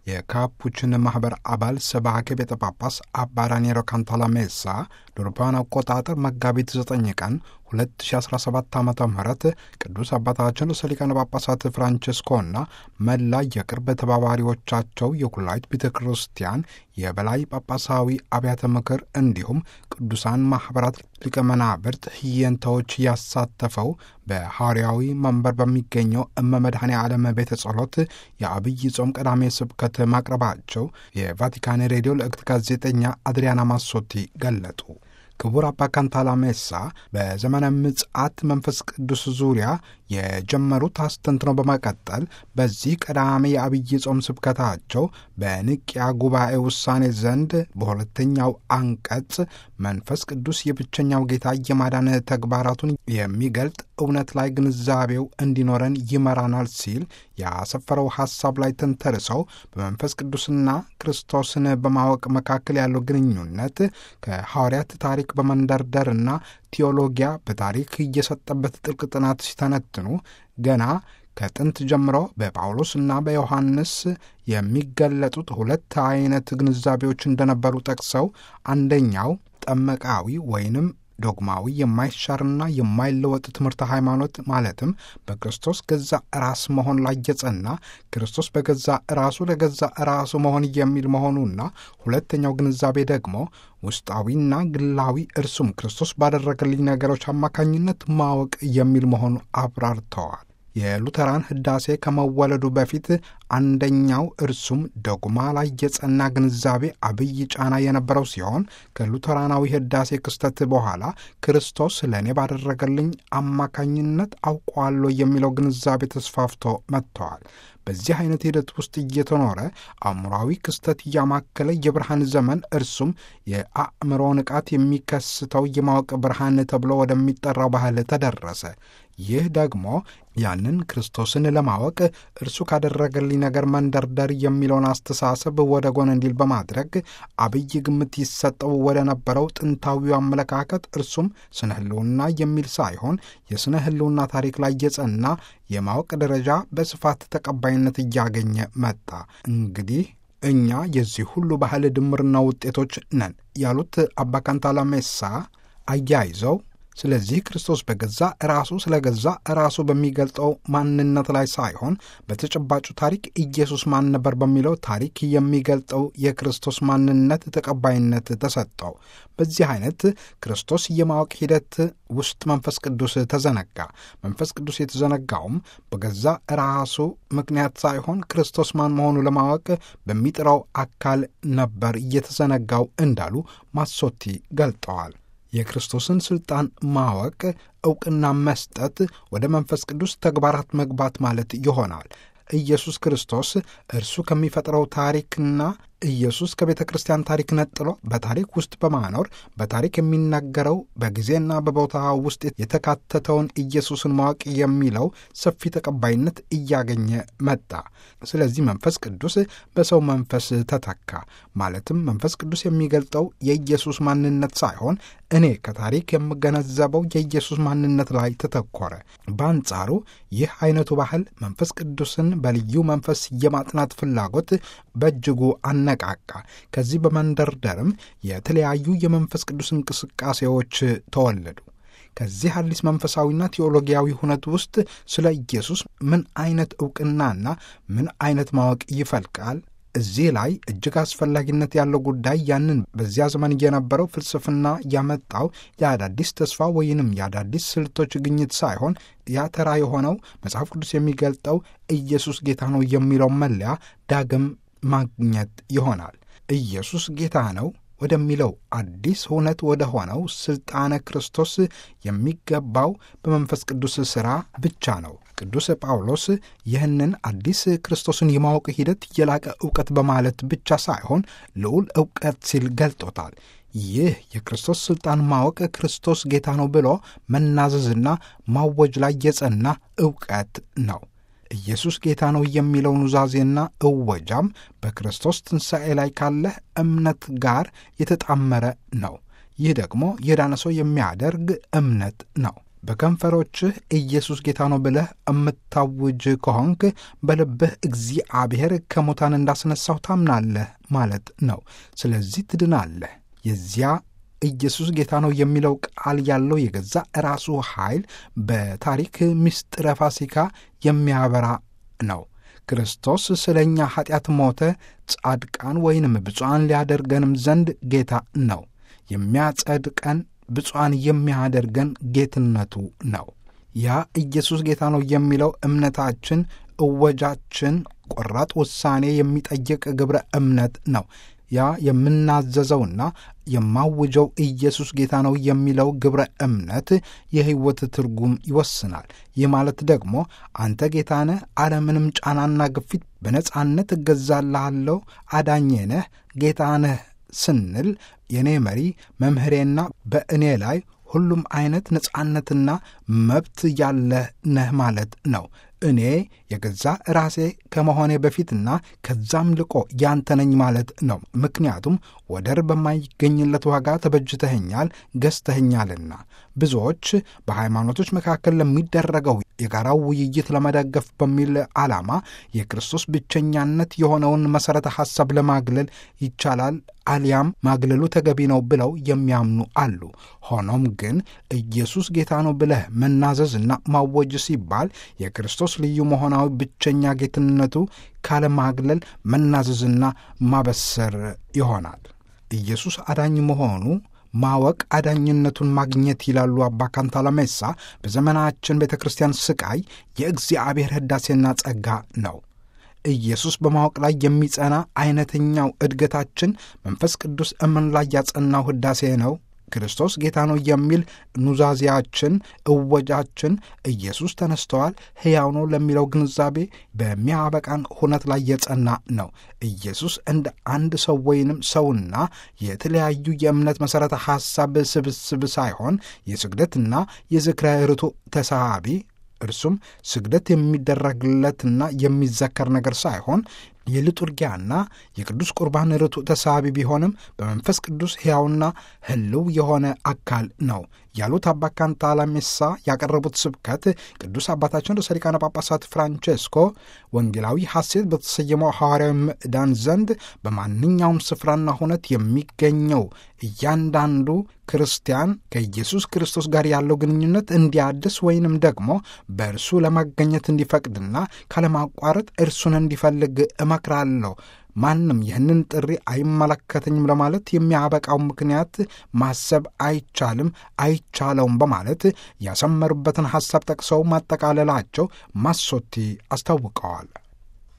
የካፑችን ማኅበር አባል ሰባኬ ቤተ ጳጳስ አባ ራኒሮ ካንታላሜሳ ለአውሮፓውያን አቆጣጠር መጋቢት 9 ቀን 2017 ዓ ም ቅዱስ አባታችን ርዕሰ ሊቃነ ጳጳሳት ፍራንቸስኮና መላ የቅርብ ተባባሪዎቻቸው የኩላዊት ቤተ ክርስቲያን የበላይ ጳጳሳዊ አብያተ ምክር እንዲሁም ቅዱሳን ማኅበራት ሊቀ መናብርት ህየንታዎች ያሳተፈው በሐዋርያዊ መንበር በሚገኘው እመ መድኃኔ ዓለም ቤተ ጸሎት የአብይ ጾም ቀዳሜ ስብከት ማቅረባቸው የቫቲካን ሬዲዮ ልዕክት ጋዜጠኛ አድሪያና ማሶቲ ገለጡ። ክቡር አባ ካንታላሜሳ በዘመነ ምጽአት መንፈስ ቅዱስ ዙሪያ የጀመሩት አስተንትኖ በመቀጠል በዚህ ቀዳሜ የአብይ ጾም ስብከታቸው በንቅያ ጉባኤ ውሳኔ ዘንድ በሁለተኛው አንቀጽ መንፈስ ቅዱስ የብቸኛው ጌታ የማዳን ተግባራቱን የሚገልጥ እውነት ላይ ግንዛቤው እንዲኖረን ይመራናል ሲል ያሰፈረው ሐሳብ ላይ ተንተርሰው በመንፈስ ቅዱስና ክርስቶስን በማወቅ መካከል ያለው ግንኙነት ከሐዋርያት ታሪክ በመንደርደርና ቴዎሎጊያ በታሪክ እየሰጠበት ጥልቅ ጥናት ሲተነትኑ ገና ከጥንት ጀምሮ በጳውሎስና በዮሐንስ የሚገለጡት ሁለት አይነት ግንዛቤዎች እንደነበሩ ጠቅሰው አንደኛው ጠመቃዊ ወይንም ዶግማዊ የማይሻርና የማይለወጥ ትምህርተ ሃይማኖት ማለትም በክርስቶስ ገዛ ራስ መሆን ላይ የጸና ክርስቶስ በገዛ ራሱ ለገዛ ራሱ መሆን የሚል መሆኑና ሁለተኛው ግንዛቤ ደግሞ ውስጣዊና ግላዊ እርሱም ክርስቶስ ባደረገልኝ ነገሮች አማካኝነት ማወቅ የሚል መሆኑ አብራርተዋል። የሉተራን ሕዳሴ ከመወለዱ በፊት አንደኛው እርሱም ዶግማ ላይ የጸና ግንዛቤ አብይ ጫና የነበረው ሲሆን ከሉተራናዊ ሕዳሴ ክስተት በኋላ ክርስቶስ ለእኔ ባደረገልኝ አማካኝነት አውቀዋለሁ የሚለው ግንዛቤ ተስፋፍቶ መጥተዋል። በዚህ አይነት ሂደት ውስጥ እየተኖረ አእምሯዊ ክስተት እያማከለ የብርሃን ዘመን እርሱም የአእምሮ ንቃት የሚከስተው የማወቅ ብርሃን ተብሎ ወደሚጠራው ባህል ተደረሰ። ይህ ደግሞ ያንን ክርስቶስን ለማወቅ እርሱ ካደረገልኝ ነገር መንደርደር የሚለውን አስተሳሰብ ወደ ጎን እንዲል በማድረግ አብይ ግምት ይሰጠው ወደ ነበረው ጥንታዊው አመለካከት እርሱም ስነ ሕልውና የሚል ሳይሆን የስነ ሕልውና ታሪክ ላይ የጸና የማወቅ ደረጃ በስፋት ተቀባይነት እያገኘ መጣ። እንግዲህ እኛ የዚህ ሁሉ ባህል ድምርና ውጤቶች ነን ያሉት አባ ካንታላሜሳ አያይዘው ስለዚህ ክርስቶስ በገዛ ራሱ ስለ ገዛ ራሱ በሚገልጠው ማንነት ላይ ሳይሆን በተጨባጩ ታሪክ ኢየሱስ ማን ነበር በሚለው ታሪክ የሚገልጠው የክርስቶስ ማንነት ተቀባይነት ተሰጠው። በዚህ አይነት ክርስቶስ የማወቅ ሂደት ውስጥ መንፈስ ቅዱስ ተዘነጋ። መንፈስ ቅዱስ የተዘነጋውም በገዛ ራሱ ምክንያት ሳይሆን ክርስቶስ ማን መሆኑ ለማወቅ በሚጥረው አካል ነበር እየተዘነጋው እንዳሉ ማሶቲ ገልጠዋል። የክርስቶስን ሥልጣን ማወቅ ዕውቅና መስጠት ወደ መንፈስ ቅዱስ ተግባራት መግባት ማለት ይሆናል። ኢየሱስ ክርስቶስ እርሱ ከሚፈጥረው ታሪክና ኢየሱስ ከቤተ ክርስቲያን ታሪክ ነጥሎ በታሪክ ውስጥ በማኖር በታሪክ የሚናገረው በጊዜና በቦታ ውስጥ የተካተተውን ኢየሱስን ማወቅ የሚለው ሰፊ ተቀባይነት እያገኘ መጣ። ስለዚህ መንፈስ ቅዱስ በሰው መንፈስ ተተካ። ማለትም መንፈስ ቅዱስ የሚገልጠው የኢየሱስ ማንነት ሳይሆን እኔ ከታሪክ የምገነዘበው የኢየሱስ ማንነት ላይ ተተኮረ። በአንጻሩ ይህ አይነቱ ባህል መንፈስ ቅዱስን በልዩ መንፈስ የማጥናት ፍላጎት በእጅጉ አነቃቃ። ከዚህ በመንደርደርም የተለያዩ የመንፈስ ቅዱስ እንቅስቃሴዎች ተወለዱ። ከዚህ አዲስ መንፈሳዊና ቴዎሎጊያዊ ሁነት ውስጥ ስለ ኢየሱስ ምን አይነት ዕውቅናና ምን አይነት ማወቅ ይፈልቃል? እዚህ ላይ እጅግ አስፈላጊነት ያለው ጉዳይ ያንን በዚያ ዘመን የነበረው ፍልስፍና ያመጣው የአዳዲስ ተስፋ ወይንም የአዳዲስ ስልቶች ግኝት ሳይሆን ያ ተራ የሆነው መጽሐፍ ቅዱስ የሚገልጠው ኢየሱስ ጌታ ነው የሚለው መለያ ዳግም ማግኘት ይሆናል። ኢየሱስ ጌታ ነው ወደሚለው አዲስ እውነት ወደ ሆነው ሥልጣነ ክርስቶስ የሚገባው በመንፈስ ቅዱስ ሥራ ብቻ ነው። ቅዱስ ጳውሎስ ይህንን አዲስ ክርስቶስን የማወቅ ሂደት የላቀ ዕውቀት በማለት ብቻ ሳይሆን ልዑል ዕውቀት ሲል ገልጦታል። ይህ የክርስቶስ ሥልጣን ማወቅ ክርስቶስ ጌታ ነው ብሎ መናዘዝና ማወጅ ላይ የጸና ዕውቀት ነው። ኢየሱስ ጌታ ነው የሚለው ኑዛዜና እወጃም በክርስቶስ ትንሣኤ ላይ ካለ እምነት ጋር የተጣመረ ነው። ይህ ደግሞ የዳነ ሰው የሚያደርግ እምነት ነው። በከንፈሮችህ ኢየሱስ ጌታ ነው ብለህ የምታውጅ ከሆንክ በልብህ እግዚአብሔር ከሙታን እንዳስነሳው ታምናለህ ማለት ነው። ስለዚህ ትድናለህ። የዚያ ኢየሱስ ጌታ ነው የሚለው ቃል ያለው የገዛ ራሱ ኃይል በታሪክ ምስጢረ ፋሲካ የሚያበራ ነው። ክርስቶስ ስለ እኛ ኀጢአት ሞተ፣ ጻድቃን ወይንም ብፁዓን ሊያደርገንም ዘንድ ጌታ ነው። የሚያጸድቀን ብፁዓን የሚያደርገን ጌትነቱ ነው። ያ ኢየሱስ ጌታ ነው የሚለው እምነታችን፣ እወጃችን፣ ቆራጥ ውሳኔ የሚጠይቅ ግብረ እምነት ነው። ያ የምናዘዘውና የማውጀው ኢየሱስ ጌታ ነው የሚለው ግብረ እምነት የሕይወት ትርጉም ይወስናል። ይህ ማለት ደግሞ አንተ ጌታ ነህ፣ አለምንም ጫናና ግፊት በነጻነት እገዛልሃለሁ፣ አዳኜ ነህ፣ ጌታ ነህ ስንል የእኔ መሪ መምህሬና በእኔ ላይ ሁሉም አይነት ነጻነትና መብት ያለህ ነህ ማለት ነው። እኔ የገዛ ራሴ ከመሆኔ በፊትና ከዛም ልቆ ያንተ ነኝ ማለት ነው። ምክንያቱም ወደር በማይገኝለት ዋጋ ተበጅተኸኛል፣ ገዝተኸኛልና። ብዙዎች በሃይማኖቶች መካከል ለሚደረገው የጋራው ውይይት ለመደገፍ በሚል ዓላማ የክርስቶስ ብቸኛነት የሆነውን መሠረተ ሐሳብ ለማግለል ይቻላል አሊያም ማግለሉ ተገቢ ነው ብለው የሚያምኑ አሉ። ሆኖም ግን ኢየሱስ ጌታ ነው ብለህ መናዘዝና ማወጅ ሲባል የክርስቶስ ልዩ መሆናዊ ብቸኛ ጌትነቱ ካለማግለል መናዘዝና ማበሰር ይሆናል። ኢየሱስ አዳኝ መሆኑ ማወቅ አዳኝነቱን ማግኘት ይላሉ አባ ካንታላሜሳ። በዘመናችን ቤተ ክርስቲያን ስቃይ የእግዚአብሔር ሕዳሴና ጸጋ ነው። ኢየሱስ በማወቅ ላይ የሚጸና አይነተኛው እድገታችን መንፈስ ቅዱስ እምን ላይ ያጸናው ሕዳሴ ነው። ክርስቶስ ጌታ ነው የሚል ኑዛዜያችን፣ እወጃችን ኢየሱስ ተነስተዋል፣ ሕያው ነው ለሚለው ግንዛቤ በሚያበቃን ሁነት ላይ የጸና ነው። ኢየሱስ እንደ አንድ ሰው ወይንም ሰውና የተለያዩ የእምነት መሠረተ ሐሳብ ስብስብ ሳይሆን የስግደትና የዝክረ ርቱዕ ተሳሃቢ እርሱም ስግደት የሚደረግለትና የሚዘከር ነገር ሳይሆን የልጡርጊያና የቅዱስ ቁርባን ርቱዕ ተሳቢ ቢሆንም በመንፈስ ቅዱስ ሕያውና ሕልው የሆነ አካል ነው ያሉት አባ ካንታላሜሳ ያቀረቡት ስብከት ቅዱስ አባታችን ርዕሰ ሊቃነ ጳጳሳት ፍራንቼስኮ ወንጌላዊ ሐሴት በተሰየመው ሐዋርያዊ ምዕዳን ዘንድ በማንኛውም ስፍራና ሁነት የሚገኘው እያንዳንዱ ክርስቲያን ከኢየሱስ ክርስቶስ ጋር ያለው ግንኙነት እንዲያድስ ወይንም ደግሞ በእርሱ ለማገኘት እንዲፈቅድና ካለማቋረጥ እርሱን እንዲፈልግ እመክራለሁ። ማንም ይህንን ጥሪ አይመለከተኝም ለማለት የሚያበቃው ምክንያት ማሰብ አይቻልም፣ አይቻለውም በማለት ያሰመሩበትን ሐሳብ ጠቅሰው ማጠቃለላቸው ማሶቲ አስታውቀዋል።